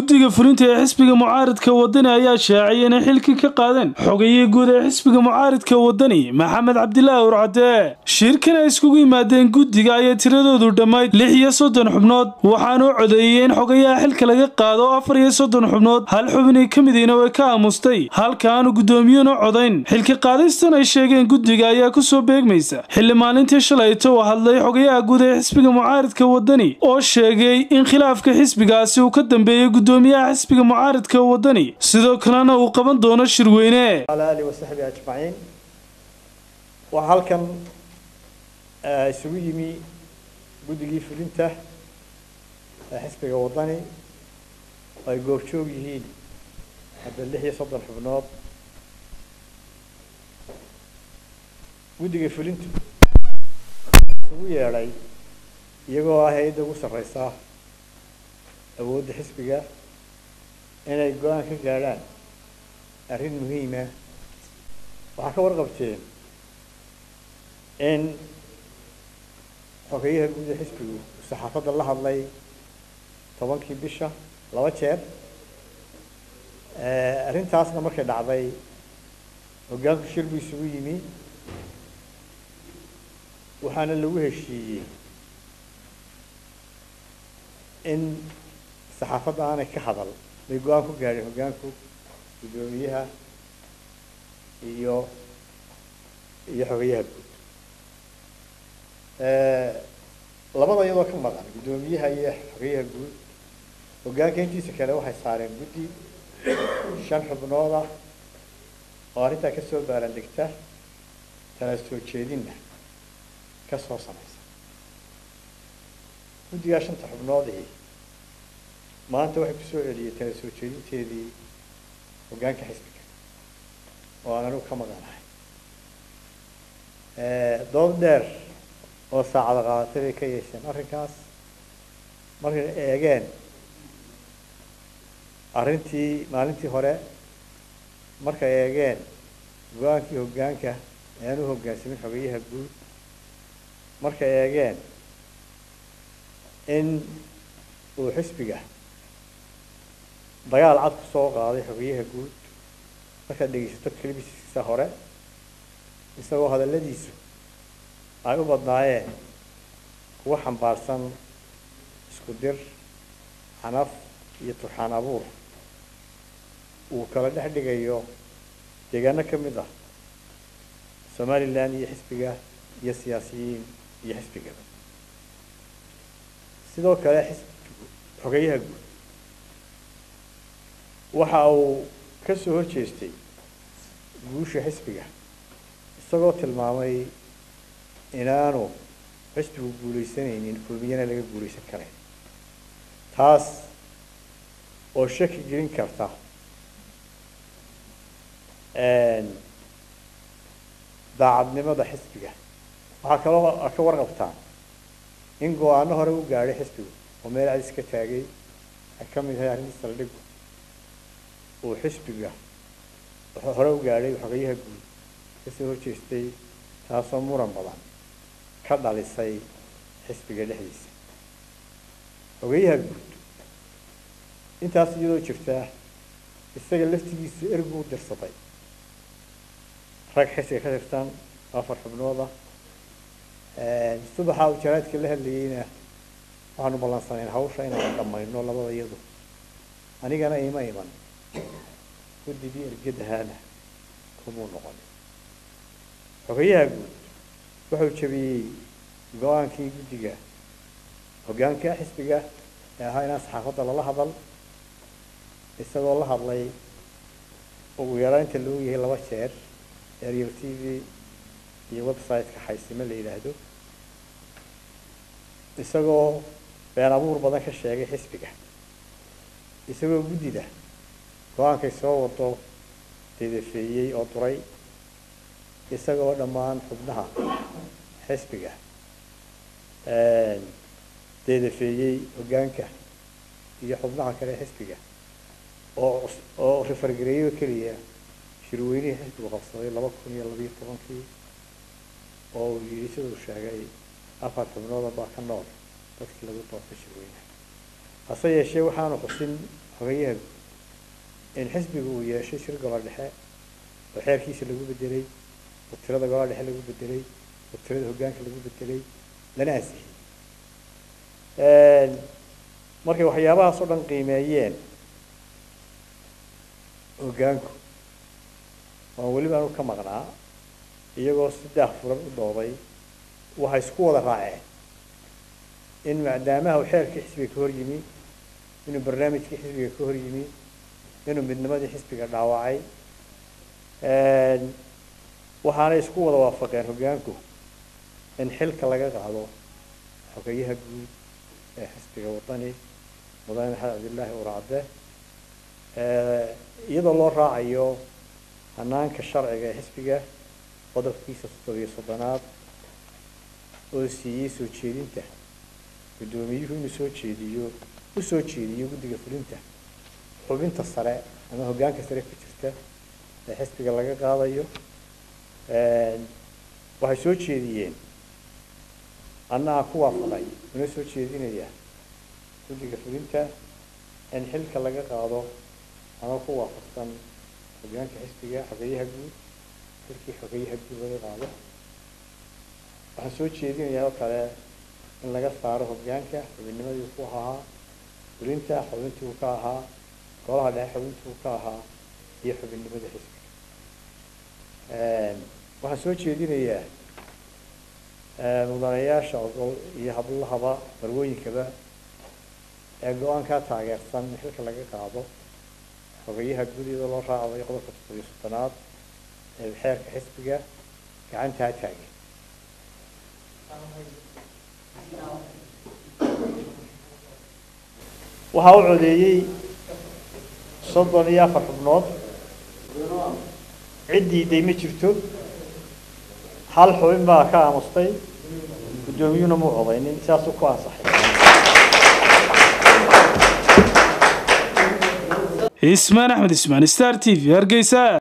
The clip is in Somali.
guddiga fulinta ee xisbiga mucaaridka wadani ayaa shaaciyay inay xilkii ka qaadeen xogayihii guud ee xisbiga mucaaridka wadani maxamed cabdilaahi urcadee shirkan ay iskugu yimaadeen guddiga ayaa tiradoodu dhammayd lix iyo soddon xubnood waxaana u codeeyey in xogayaha xilka laga qaado afar iyo soddon xubnood hal xubinii ka midiina way ka aamustay halka aanu guddoomiyuuna codayn xilka qaadistan ay sheegeen guddiga ayaa ku soo beegmaysa xilli maalintii shalayto uu hadlay xogayaha guud ee xisbiga mucaaridka wadani oo sheegay in khilaafka xisbigaasi uu ka dambeeyey gudoomiyaha xisbiga mucaaridka wadani sidoo kalena uu qaban doono shirweyne على آله وصحبه أجمعين وهالكن isugu yimi guddigii fulinta ee xisbiga wadani ay goobjoog yihiin hadda lix iyo soddon xubnood guddiga fulintu isugu yeedhay iyagoo ah hay-adda ugu sarreysa awoodda xisbiga inay go-aan ka gaadhaan arrin muhiima waxaa ka warqabteen in xogeyaha guud ee xisbigu saxaafadda la hadlay tobankii bisha laba jeer arrintaasna markay dhacday hoggaanku shir buu isugu yimi waxaana lagu heshiiyey in saxaafadda aanay ka hadal bay go-aan ku gaadheen hoggaanku guddoomiyaha iyo iyo xogeyaha guud labada iyadoo ka maqan guddoomiyaha iyo xogeyaha guud hoggaanka intiisa kale waxay saareen guddi shan xubnooda oo arrintaa kasoo baalandegta tala soo jeedinna ka soo samaysa guddigaa shanta xubnoodii maanta waxay kusoo celiyey tala soo jeedinteedii hoggaanka xisbiga oo aan anigu ka maqanahay dood dheer oo saacada qaadatay bay ka yeesheen arrinkaas markay eegeen arrintii maalintii hore markay eegeen go-aankii hoggaanka ee aan u hoggaansamin xogeyaha guud markay eegeen in uu xisbiga dagaal cad ku soo qaaday xogeyaha guud markaad dhegeysato kelibiskiisa hore isagoo hadalladiisu ay u badnaayeen kuwa xambaarsan isku dir xanaf iyo turxaan abuur uu kala dhex dhigayo deegaano ka mid ah somalilan iyo xisbiga iyo siyaasiyiin iyo xisbigaba sidoo kale xisbigu xogeyaha guud waxa uu ka soo horjeestay guusha xisbiga isagoo tilmaamay inaanu xisbigu guuleysanaynin kulmiyana laga guuleysan karayn taas oo shaki gelin karta daacadnimada xisbiga waxaa kaloo ka warqabtaan in go-aano hore u gaadhay xisbigu oo meel cadis ka taagay ay ka mid tahay arrintii saldhigu uu xisbiga hore u gaadhay xogeyaha guud kasoo horjeestay taasoo muran badan ka dhalisay xisbiga dhexdiisa xogeyaha guud intaas iyadoo jirtaa isaga laftigiisu ergu u dirsaday rag xisbiga ka tirsan afar xubnooda subaxa uu jaraadka la hadlayeyna waxaanu ballansanayn hawsha inaan dhamayno labada iyadu anigana ima iman guddigii ergadahaana kumuu noqon xogeyaha guud wuxuu jabiyey go-aankii guddiga hoggaanka xisbiga ee ahaa inaan saxaafadda lala hadal isagoo la hadlay ugu yaraanta loo yahay laba jeer ariel t v iyo website-ka xaysimo la yidhaahdo isagoo been abuur badan ka sheegay xisbiga isagoo guddida go-aankay soo wado dedafeeyey oo duray isagoo dhammaan xubnaha xisbiga deedafeeyey hoggaanka iyo xubnaha kale xisbiga oo oo rifargareeyo keliya shirweynihii xisbigu qabsaday laba kun iyo labiyo tobankii oo uu yidhi siduu sheegay afar xubnooda baa ka nool dadkii lagu doortay shirweynaha hase yeeshee waxaanu xusin xogayaha in xisbiga uu yeeshay shir golo dhexe oo xeerkiisa lagu bedelay oo tirada golo dhexe lagu bedelay oo tirada hoggaanka lagu bedelay lana ansixiyey markay waxyaabahaas oo dhan qiimeeyeen hoggaanku waan weliba anu ka maqnaa iyagoo saddex furan u dooday waxay isku wada raaceen in maadaamaha uu xeerkii xisbiga ka hor yimi inuu barnaamijkii xisbiga ka hor yimi inuu midnimadii xisbiga dhaawacay waxaanay isku wada waafaqeen hoggaanku in xilka laga qaado xogeyaha guud ee xisbiga wadani mudane maxamed cabdillaahi uracde iyadoo loo raacayo hanaanka sharciga ee xisbiga qodobkiisa toddobiyo soddonaad oo siiyey soo jeedinta guddoomiyuhu inuu soo jeediyo u soo jeediyo guddiga fulinta xubinta sare ama hoggaanka sare ku jirta ee xisbiga laga qaadayo waxay soo jeediyeen anna aan ku waafaqay una soo jeedinaya guddiga fulinta in xilka laga qaado ama ku waafaqsan hoggaanka xisbiga xogeyaha guud xilkii xogeyaha guud laga qaado waxaan soo jeedinayaa oo kale in laga saaro hoggaanka xubinnimadii ku ahaa fulinta xubintii uu ka ahaa golaha dhexe xubintii uu ka ahaa iyo xubinnimada xisbiga waxaan soo jeedinayaa mudanayaasha ogol iyo hablahaba barwooyinkaba ee go-aankaa taageersan in xilka laga qaado xogeyaha guud iyadoo loo raacayo qodobka toddobiyo soddonaad ee xeerka xisbiga gacantaa taagay waxaa u codeeyey soddon iyo afar xubnood ciddii day ma jirto hal xubin baa ka aamustay guddoomiyuhuna muu codaynin saasuu ku ansaxay ismaan axmed ismaan star t v hargeysa